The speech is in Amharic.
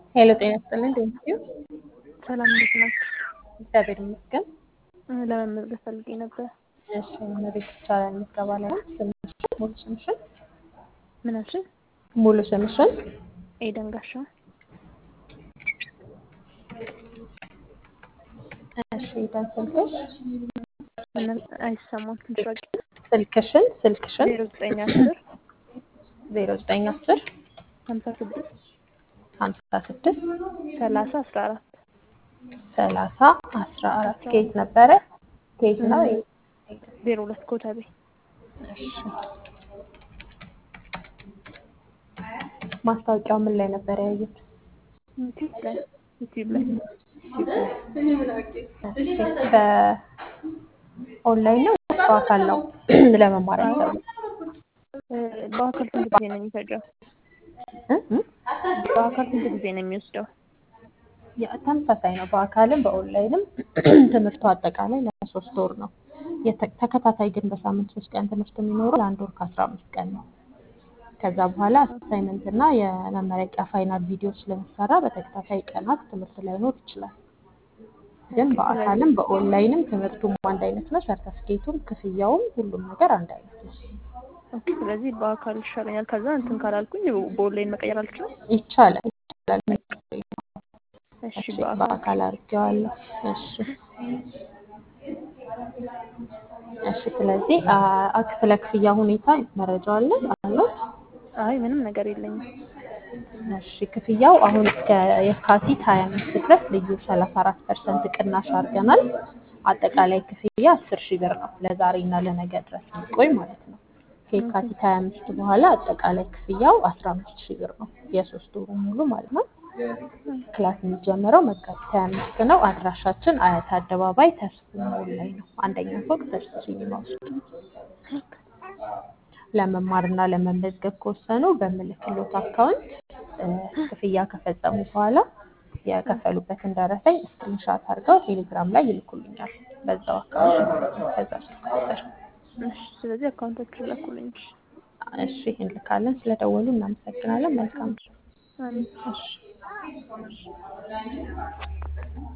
ሄሎ ጤና ይስጥልን ቴንኪዩ ሰላም እንዴት ናችሁ? እግዚአብሔር ይመስገን። ለመመዝገብ ፈልጌ ነበር። እሺ መቤት ይቻላል ምዝገባ ላይ ነው። ስምሽን ሙሉ ስምሽን ምን አልሽኝ? ሙሉ ስምሽን ኤደን ጋሻ። እሺ ደን ስልክሽ ምን አይሰማም? ትንሽ ራቅ ስልክሽን ስልክሽን ዜሮ ዘጠኝ አስር ዜሮ ዘጠኝ አስር ሀምሳ ስድስት ሀምሳ ስድስት ሰላሳ አስራ አራት ሰላሳ አስራ አራት ከየት ነበረ? ከየት ነው? ዜሮ ሁለት ኮተቤ እሺ ማስታወቂያው ምን ላይ ነበር ያዩት? ዩቲዩብ ላይ ዩቲዩብ ላይ በኦንላይን ነው ወይስ በአካል ነው ለመማር ያሰቡ? በአካል ስንት ጊዜ ነው የሚፈጀው? በአካል ስንት ጊዜ ነው የሚወስደው? ያ ተመሳሳይ ነው። በአካልም በኦንላይንም ትምህርቱ አጠቃላይ ለሶስት ወር ነው። የተ- ተከታታይ ግን በሳምንት ሶስት ቀን ትምህርት የሚኖረው ለአንድ ወር ከአስራ አምስት ቀን ነው። ከዛ በኋላ አሳይመንት እና የመመረቂያ ፋይናል ቪዲዮ ስለሚሰራ በተከታታይ ቀናት ትምህርት ላይኖር ይችላል። ግን በአካልም በኦንላይንም ትምህርቱም አንድ አይነት ነው። ሰርተፍኬቱም ክፍያውም ሁሉም ነገር አንድ አይነት ነው። ኦኬ፣ ስለዚህ በአካል ይሻለኛል። ከዛ እንትን ካላልኩኝ በኦንላይን መቀየር አልችልም? ይቻላል ይቻላል። እሺ፣ እሺ በአካል በአካል አድርጌዋለሁ። እሺ እሺ። ስለዚህ አ- አ- ስለ ክፍያ ሁኔታ መረጃ አለ አለት? አይ ምንም ነገር የለኝም። እሺ ክፍያው አሁን እስከ የካቲት 25 ድረስ ልዩ 34 ፐርሰንት ቅናሽ አድርገናል። አጠቃላይ ክፍያ 10 ሺህ ብር ነው ለዛሬ እና ለነገ ድረስ የሚቆይ ማለት ነው። ከየካቲት 25 በኋላ አጠቃላይ ክፍያው 15 ሺህ ብር ነው የሶስት ወሩ ሙሉ ማለት ነው። ክላስ የሚጀምረው መጋቢት 25 ነው። አድራሻችን አያት አደባባይ ተስፉ ሞል ላይ ነው። አንደኛ ፎቅ ተስፉ ሲኒማ ውስጥ ለመማርና ለመመዝገብ ከወሰኑ በምልክሎት አካውንት እ፣ ክፍያ ከፈጸሙ በኋላ የከፈሉበትን ደረሰኝ ስክሪንሻት አድርገው ቴሌግራም ላይ ይልኩልኛል። በዛው አካውንት በዛ ስልክ ቁጥር እሺ፣ ስለዚህ አካውንቶቹን ላኩልኝ። እሺ እንልካለን። ስለደወሉ እናመሰግናለን። መልካም አሜን። እሺ